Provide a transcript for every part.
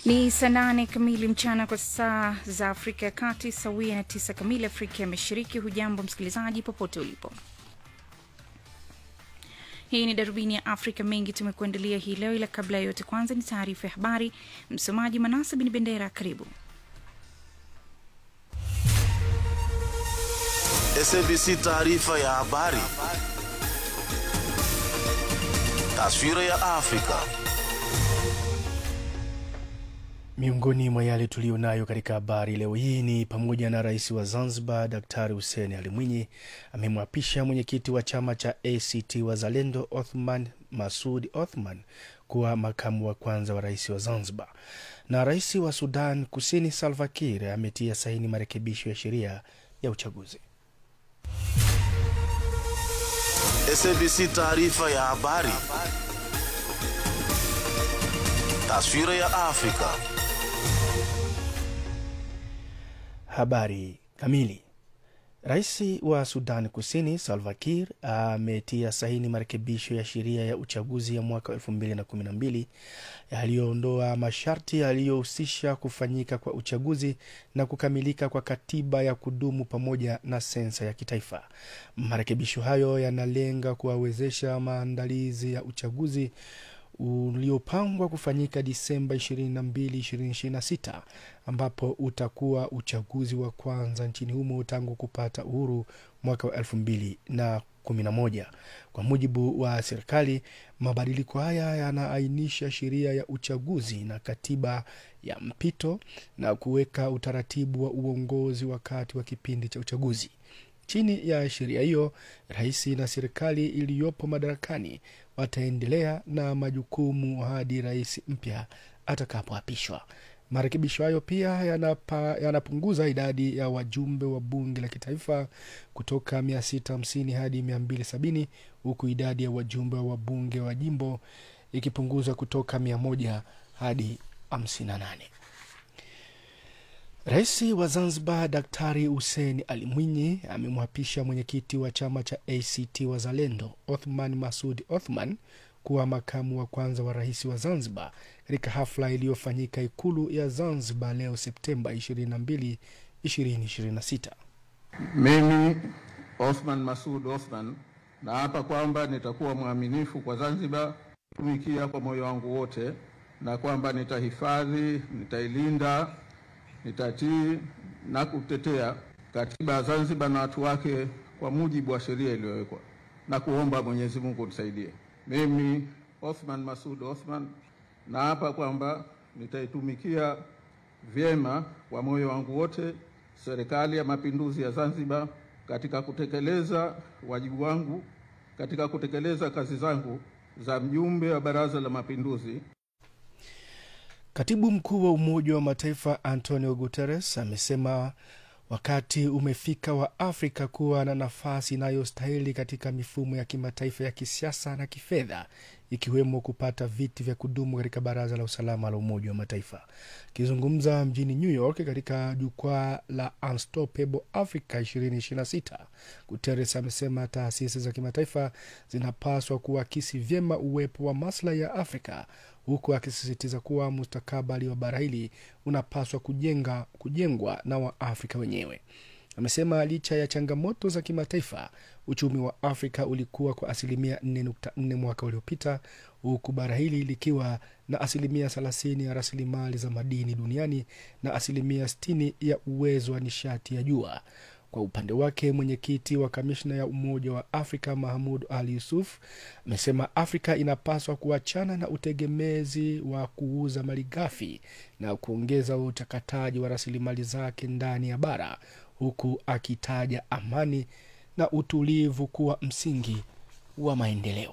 Ni saa nane kamili mchana kwa saa za Afrika ya Kati, sawia na tisa kamili Afrika ya Mashariki. Hujambo msikilizaji, popote ulipo. Hii ni darubini ya Afrika. Mengi tumekuandalia hii leo, ila kabla ya yote, kwanza ni taarifa ya habari. Msomaji Manasa Bin Bendera, karibu. SABC taarifa ya habari. Taswira ya Afrika. Miongoni mwa yale tuliyo nayo katika habari leo hii ni pamoja na rais wa Zanzibar Daktari Hussein Ali Mwinyi amemwapisha mwenyekiti wa chama cha ACT Wazalendo Othman Masud Othman kuwa makamu wa kwanza wa rais wa Zanzibar, na rais wa Sudan Kusini Salva Kiir ametia saini marekebisho ya sheria ya uchaguzi. SABC taarifa ya habari. Taswira ya Afrika. Habari kamili. Rais wa Sudan Kusini Salva Kiir ametia saini marekebisho ya sheria ya uchaguzi ya mwaka 2012 yaliyoondoa masharti yaliyohusisha kufanyika kwa uchaguzi na kukamilika kwa katiba ya kudumu pamoja na sensa ya kitaifa. Marekebisho hayo yanalenga kuwawezesha maandalizi ya uchaguzi uliopangwa kufanyika Disemba 22, 2026 ambapo utakuwa uchaguzi wa kwanza nchini humo tangu kupata uhuru mwaka wa 2011. Kwa mujibu wa serikali, mabadiliko haya yanaainisha sheria ya uchaguzi na katiba ya mpito na kuweka utaratibu wa uongozi wakati wa kipindi cha uchaguzi. Chini ya sheria hiyo, rais na serikali iliyopo madarakani wataendelea na majukumu hadi rais mpya atakapoapishwa. Marekebisho hayo pia yanapa, yanapunguza idadi ya wajumbe wa bunge la kitaifa kutoka 650 hadi 270 huku idadi ya wajumbe wa bunge wa jimbo ikipunguzwa kutoka 100 hadi 58. Rais wa Zanzibar Daktari Hussein Ali Mwinyi amemwapisha mwenyekiti wa chama cha ACT Wazalendo Othman Masud Othman kuwa makamu wa kwanza wa rais wa Zanzibar katika hafla iliyofanyika Ikulu ya Zanzibar leo Septemba 22, 2026. Mimi Othman Masud Othman naapa kwamba nitakuwa mwaminifu kwa Zanzibar, kutumikia kwa moyo wangu wote, na kwamba nitahifadhi, nitailinda nitatii na kutetea katiba ya Zanzibar na watu wake kwa mujibu wa sheria iliyowekwa na kuomba Mwenyezi Mungu nisaidie. Mimi Othman Masud Othman naapa kwamba nitaitumikia vyema kwa moyo wangu wote Serikali ya Mapinduzi ya Zanzibar katika kutekeleza wajibu wangu katika kutekeleza kazi zangu za mjumbe wa Baraza la Mapinduzi. Katibu mkuu wa Umoja wa Mataifa Antonio Guterres amesema wakati umefika wa Afrika kuwa na nafasi inayostahili katika mifumo ya kimataifa ya kisiasa na kifedha, ikiwemo kupata viti vya kudumu katika Baraza la Usalama la Umoja wa Mataifa. Akizungumza mjini New York katika jukwaa la Unstoppable Africa 2026, Guterres amesema taasisi za kimataifa zinapaswa kuakisi vyema uwepo wa maslahi ya Afrika huku akisisitiza kuwa mustakabali wa bara hili unapaswa kujenga, kujengwa na Waafrika wenyewe. Amesema licha ya changamoto za kimataifa, uchumi wa Afrika ulikuwa kwa asilimia 4.4 mwaka uliopita, huku bara hili likiwa na asilimia 30 ya rasilimali za madini duniani na asilimia 60 ya uwezo wa nishati ya jua. Kwa upande wake mwenyekiti wa kamishna ya Umoja wa Afrika Mahmud Ali Yusuf amesema Afrika inapaswa kuachana na utegemezi wa kuuza malighafi na kuongeza uchakataji wa rasilimali zake ndani ya bara, huku akitaja amani na utulivu kuwa msingi wa maendeleo.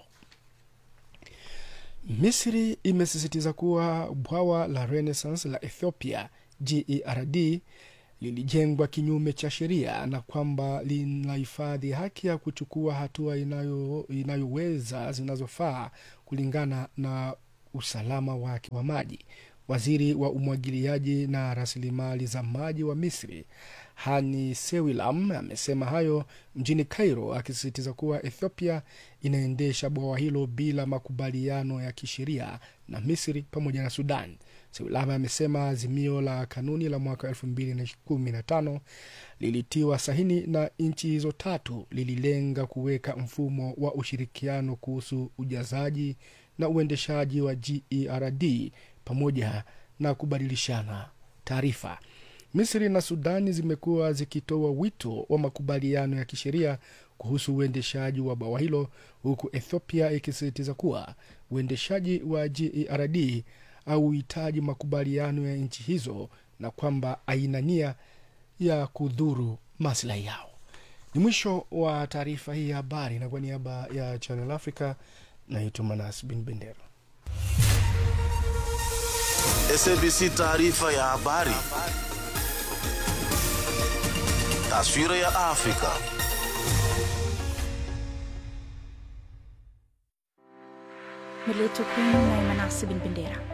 Misri imesisitiza kuwa bwawa la Renaissance la Ethiopia GERD lilijengwa kinyume cha sheria na kwamba linahifadhi haki ya kuchukua hatua inayo, inayoweza zinazofaa kulingana na usalama wake wa maji. Waziri wa umwagiliaji na rasilimali za maji wa Misri Hani Sewilam amesema hayo mjini Cairo, akisisitiza kuwa Ethiopia inaendesha bwawa hilo bila makubaliano ya kisheria na Misri pamoja na Sudan. Sewilama amesema azimio la kanuni la mwaka 2015 lilitiwa sahini na nchi hizo tatu lililenga kuweka mfumo wa ushirikiano kuhusu ujazaji na uendeshaji wa GERD pamoja na kubadilishana taarifa. Misri na Sudani zimekuwa zikitoa wito wa makubaliano ya kisheria kuhusu uendeshaji wa bwawa hilo, huku Ethiopia ikisisitiza kuwa uendeshaji wa GERD hauhitaji makubaliano ya nchi hizo na kwamba haina nia ya kudhuru maslahi yao. Ni mwisho wa taarifa hii ya habari, na kwa niaba ya Channel Africa naitwa Manas Bin Bendera. SABC taarifa ya habari. Taswira ya Afrika. Mileto Queen na Manasi Bin Bendera.